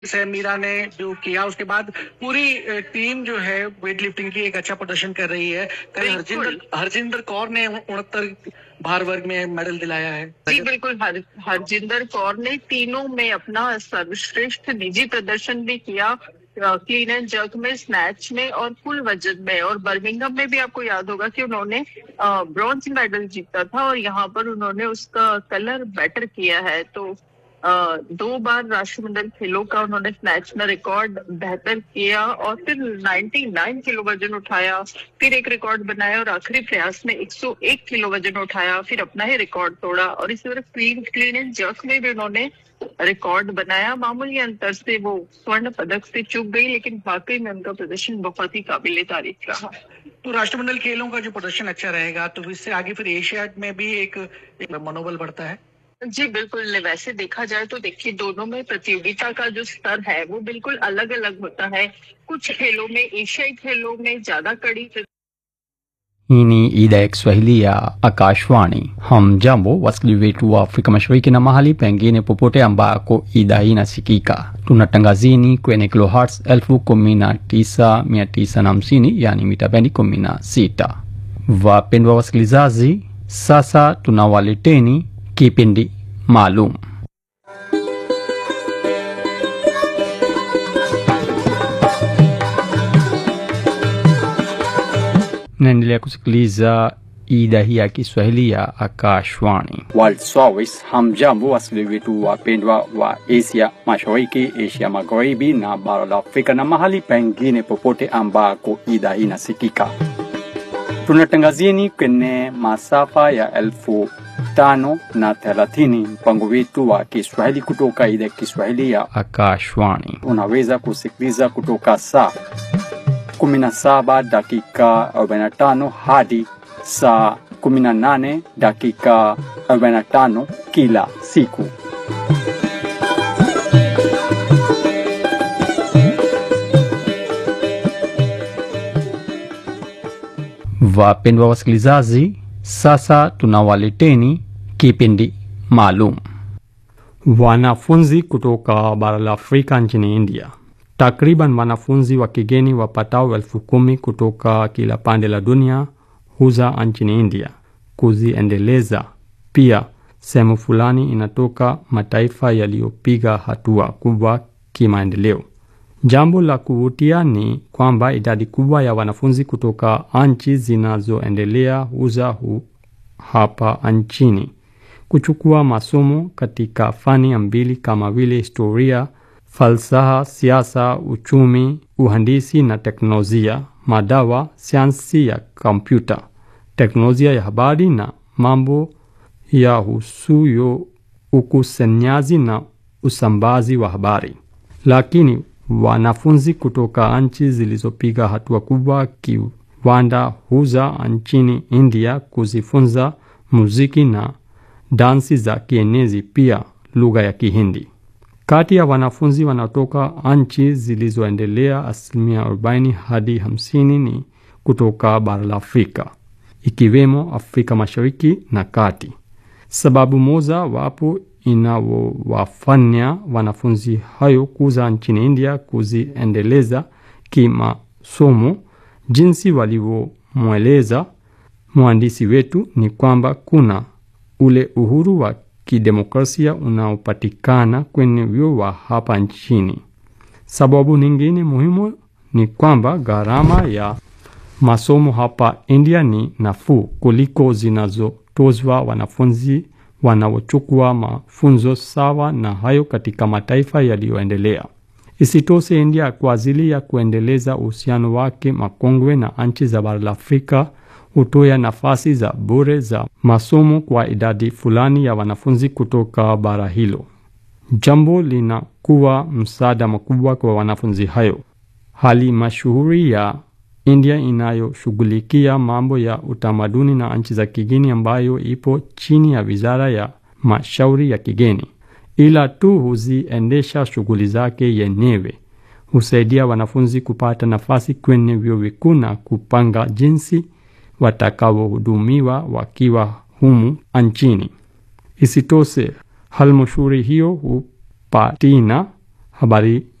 से मीरा ने जो किया उसके बाद पूरी अ, टीम जो है वेट लिफ्टिंग की एक अच्छा प्रदर्शन कर रही है कल बिल्कुल। हरजिंदर हरजिंदर कौर ने उनहत्तर भार वर्ग में मेडल दिलाया है जी बिल्कुल हर हरजिंदर कौर ने तीनों में अपना सर्वश्रेष्ठ निजी प्रदर्शन भी किया क्लीन एंड जर्क में स्नैच में और फुल वजन में और बर्मिंगम में भी आपको याद होगा कि उन्होंने ब्रॉन्ज मेडल जीता था और यहाँ पर उन्होंने उसका कलर बेटर किया है तो अ, दो बार राष्ट्रमंडल खेलों का उन्होंने स्नैच में रिकॉर्ड बेहतर किया और फिर 99 किलो वजन उठाया फिर एक रिकॉर्ड बनाया और आखिरी प्रयास में 101 किलो वजन उठाया फिर अपना ही रिकॉर्ड तोड़ा और इसी तरह क्लीन क्लीन एंड जर्क में भी उन्होंने रिकॉर्ड बनाया मामूली अंतर से वो स्वर्ण पदक से चूक गई लेकिन वाकई में उनका प्रदर्शन बहुत ही काबिल तारीफ रहा तो राष्ट्रमंडल खेलों का जो प्रदर्शन अच्छा रहेगा तो इससे आगे फिर एशियाड में भी एक, एक मनोबल बढ़ता है जी बिल्कुल वैसे देखा जाए तो देखिए दोनों में प्रतियोगिता का जो स्तर है वो बिल्कुल अलग अलग होता है कुछ खेलों में एशियाई खेलों में ज्यादा कड़ी Hii ni idhaa ya Kiswahili ya Akashwani. Hamjambo wasikilizaji wetu wa Afrika Mashariki na mahali pengine popote ambako idhaa hii inasikika. Tunatangazini kwenye kilohertz elfu kumi na tisa mia tisa na hamsini yani mita bendi kumi na sita. Wapendwa wasikilizaji, sasa tunawaleteni kipindi maalum naendelea kusikiliza idhaa hii ya Kiswahili ya Akashwani. World Service. Hamjambo wasikilizaji wetu wapendwa wa Asia Mashariki, Asia Magharibi na bara la Afrika na mahali pengine popote ambako idhaa hii inasikika. Tunatangazieni kwenye masafa ya elfu tano na thelathini mpango wetu wa Kiswahili kutoka idhaa ya Kiswahili ya Akashwani. Unaweza kusikiliza kutoka saa 17 dakika 45 hadi saa 18 dakika 45 kila siku. Wapendwa wasikilizaji, sasa tunawaleteni kipindi maalum. Wanafunzi kutoka bara la Afrika nchini India Takriban wanafunzi wa kigeni wapatao elfu kumi kutoka kila pande la dunia huza nchini India kuziendeleza. Pia sehemu fulani inatoka mataifa yaliyopiga hatua kubwa kimaendeleo. Jambo la kuvutia ni kwamba idadi kubwa ya wanafunzi kutoka nchi zinazoendelea huza hu hapa nchini kuchukua masomo katika fani mbili kama vile historia falsafa, siasa, uchumi, uhandisi na teknolojia, madawa, sayansi ya kompyuta, teknolojia ya habari na mambo ya husuyo ukusanyaji na usambazi wa habari. Lakini wanafunzi kutoka nchi zilizopiga hatua kubwa kiwanda huza nchini India kuzifunza muziki na dansi za kienezi, pia lugha ya Kihindi. Kati ya wanafunzi wanaotoka nchi zilizoendelea, asilimia 40 hadi 50 ni kutoka bara la Afrika, ikiwemo Afrika Mashariki na Kati. Sababu moja wapo inawafanya wanafunzi hayo kuza nchini India kuziendeleza kimasomo, jinsi walivyomweleza mwandishi wetu, ni kwamba kuna ule uhuru wa kidemokrasia unaopatikana kwenye vyuo wa hapa nchini. Sababu nyingine muhimu ni kwamba gharama ya masomo hapa India ni nafuu kuliko zinazotozwa wanafunzi wanaochukua mafunzo sawa na hayo katika mataifa yaliyoendelea. Isitoshe, India kwa ajili ya kuendeleza uhusiano wake makongwe na nchi za bara la Afrika hutoa nafasi za bure za masomo kwa idadi fulani ya wanafunzi kutoka bara hilo. Jambo linakuwa msaada mkubwa kwa wanafunzi hayo. Hali mashuhuri ya India inayoshughulikia mambo ya utamaduni na nchi za kigeni, ambayo ipo chini ya wizara ya mashauri ya kigeni, ila tu huziendesha shughuli zake yenyewe, husaidia wanafunzi kupata nafasi kwenye vyuo vikuu na kupanga jinsi watakaohudumiwa wakiwa humu nchini. Isitoshe, halmashauri hiyo hupatina habari